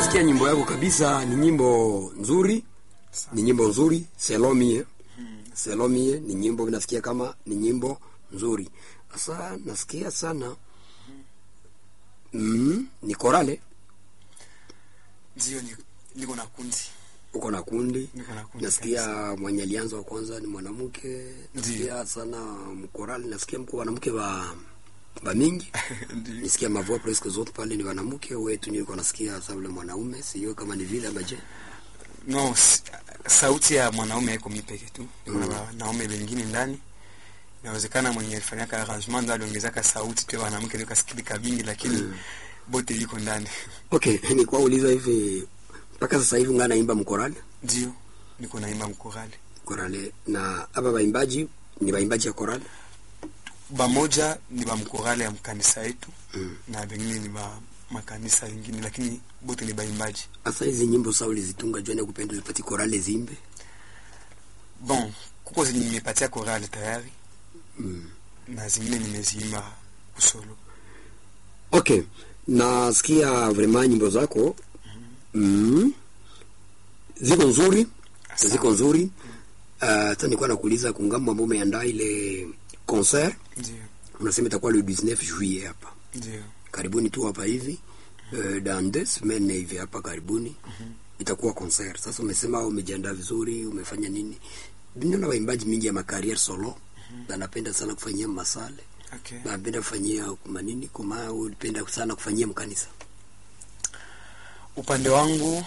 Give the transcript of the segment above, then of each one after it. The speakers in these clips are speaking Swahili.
nasikia nyimbo yako kabisa, ni nyimbo nzuri, ni nyimbo nzuri selon mie, selon mie ni nyimbo nasikia kama ni nyimbo nzuri. Sasa nasikia sana mm, ni korale, Ndio, ni- niko na kundi. uko na kundi. Niko na kundi Nasikia mwenye alianza wa kwanza ni mwanamke, nasikia sana mkorale, nasikia mko wanamke ba ba mingi Ndio. nisikia mavua presque zote pale ni wanamke wetu, nilikuwa nasikia sasa ule mwanaume, sio kama ni vile ama je? No, s- sauti ya mwanaume haiko mi peke tu, kuna wanaume wengine ndani. Inawezekana mwenye alifanyaka arrangement ndo aliongezaka sauti tu ya wanamke ndio kasikilika vingi, lakini bote liko ndani. Okay, ni kwa uliza hivi mpaka sasa hivi ungana naimba mkorale Ndio, niko naimba mkorale. korale, na hapa waimbaji ni waimbaji ya korale Bamoja ni ba mkorale ya mkanisa yetu Mm. na wengine ni ba makanisa yengine, lakini bote ni baimbaji. Sasa hizi nyimbo sa ulizitunga jua kupenda zipati korale zimbe Bon, kuko zenye nimepatia korale tayari mm. na zingine nimeziimba kusolo. Okay, nasikia vraiment nyimbo zako mm. ziko nzuri, Asante. ziko nzuri. Hata nilikuwa nakuuliza kungambo ambao umeandaa ile concert, Ndio, unasema itakuwa le 19 juillet hapa ndio. karibuni tu hapa hivi uh, dans deux semaines hivi hapa karibuni itakuwa concert. Sasa umesema umejiandaa vizuri, umefanya nini? Niona waimbaji mingi ya makariere solo na napenda sana kufanyia masale Okay. na napenda kufanyia kuma nini kuma, ulipenda sana kufanyia mkanisa Upande wangu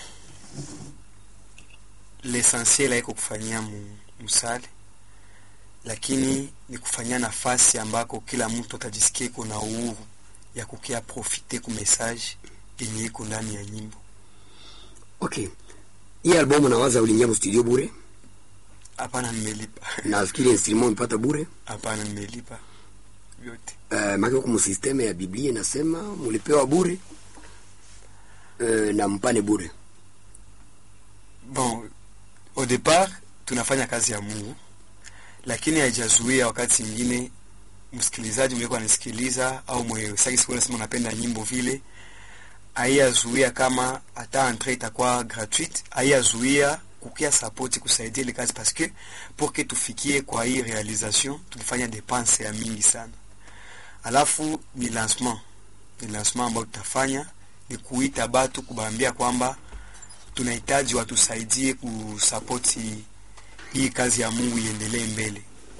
l'essentiel haiko kufanyia mu, musale, lakini ni kufanyia nafasi ambako kila mtu atajisikia iko na uhuru ya kukia profite ku message yenye iko ndani ya nyimbo. Okay, hii albamu nawaza uliingia mu studio bure, Hapana, nimelipa. nafikiri instrument umepata bure. Hapana, nimelipa vyote. Uh, maki huku msisteme ya Biblia inasema mulipewa bure uh, na mpane bure. Bon, au départ tunafanya kazi ya Mungu, lakini haijazuia wakati mwingine msikilizaji mlikuwa anasikiliza au mwe saki siku nasema unapenda nyimbo vile, haiyazuia kama hata entre itakuwa gratuite, haiyazuia kukia support kusaidia ile kazi parce que pour que tufikie kwa hii realisation tulifanya dépense ya mingi sana. Alafu ni lancement, ni lancement ambayo tutafanya ni kuita batu kubaambia kwamba tunahitaji watusaidie kusapoti hii kazi ya Mungu iendelee mbele.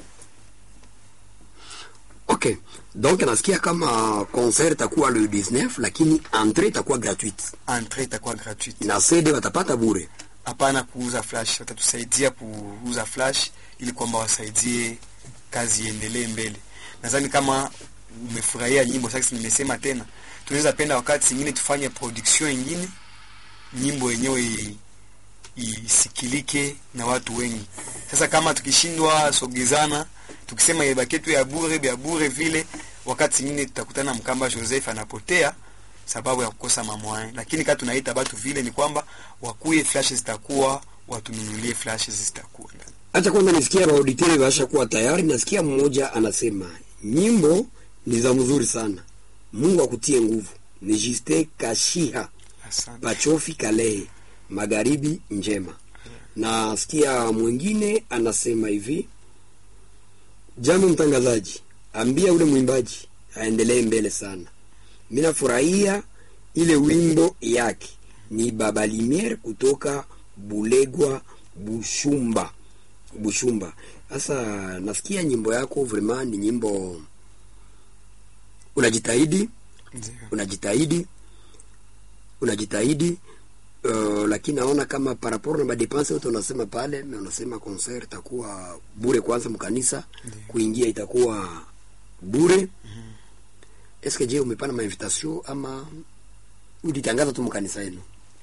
Okay, donc nasikia kama concert itakuwa le 19 lakini entrée itakuwa gratuite Entrée itakuwa gratuite, na CD watapata bure. hapana kuuza flash. Watatusaidia kuuza flash ili kwamba wasaidie kazi iendelee mbele. Nadhani kama umefurahia nyimbo sasa, nimesema tena, tunaweza penda wakati zingine tufanye production ingine, nyimbo yenyewe i- isikilike na watu wengi. Sasa kama tukishindwa sogezana, tukisema ibaki tu ya bure ya bure vile, wakati zingine tutakutana Mkamba Joseph anapotea sababu ya kukosa mamwae. Lakini kama tunaita batu vile, ni kwamba wakuye flash zitakuwa, watununulie flash zitakuwa ndani. Acha kwanza nisikia maauditere basha kuwa tayari. Nasikia mmoja anasema nyimbo ni za mzuri sana, Mungu akutie nguvu. Ni Justin Kashiha Asante. Pachofi Kalehe, magharibi njema. Nasikia mwingine anasema hivi, jambo mtangazaji, ambia ule mwimbaji aendelee mbele sana. Mimi nafurahia ile wimbo yake, ni Baba Limiere kutoka Bulegwa Bushumba Bushumba. Sasa nasikia nyimbo yako vraiment ni nyimbo unajitahidi Ndio. unajitahidi unajitahidi uh, lakini naona kama par rapport na madepense yote unasema pale na unasema concert itakuwa bure kwanza mkanisa Ndiyo. kuingia itakuwa bure eske je umepana mainvitation ama ulitangaza tu mkanisa yenu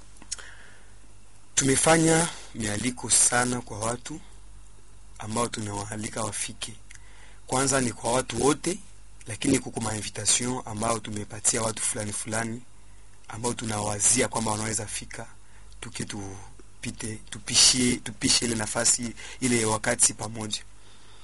Tumefanya mialiko sana kwa watu ambao tunawaalika wafike. Kwanza ni kwa watu wote, lakini kuko mainvitation ambao tumepatia watu fulani fulani ambao tunawazia kwamba wanaweza fika, tuke tupite tupishie tupishe ile nafasi ile wakati pamoja.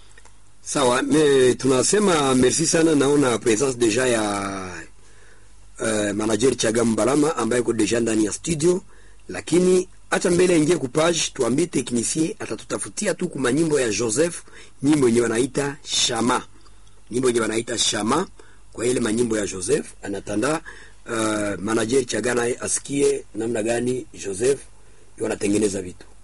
sawa me tunasema merci sana naona presence deja ya uh, manager Chagam Balama ambaye yuko deja ndani ya studio, lakini hata mbele aingie ku page, tuambie technicien atatutafutia tu kuma nyimbo ya Joseph, nyimbo yenye wanaita Shama, nyimbo yenye wanaita Shama kwa ile manyimbo ya Joseph anatanda uh, manager Chagana asikie namna gani Joseph wanatengeneza vitu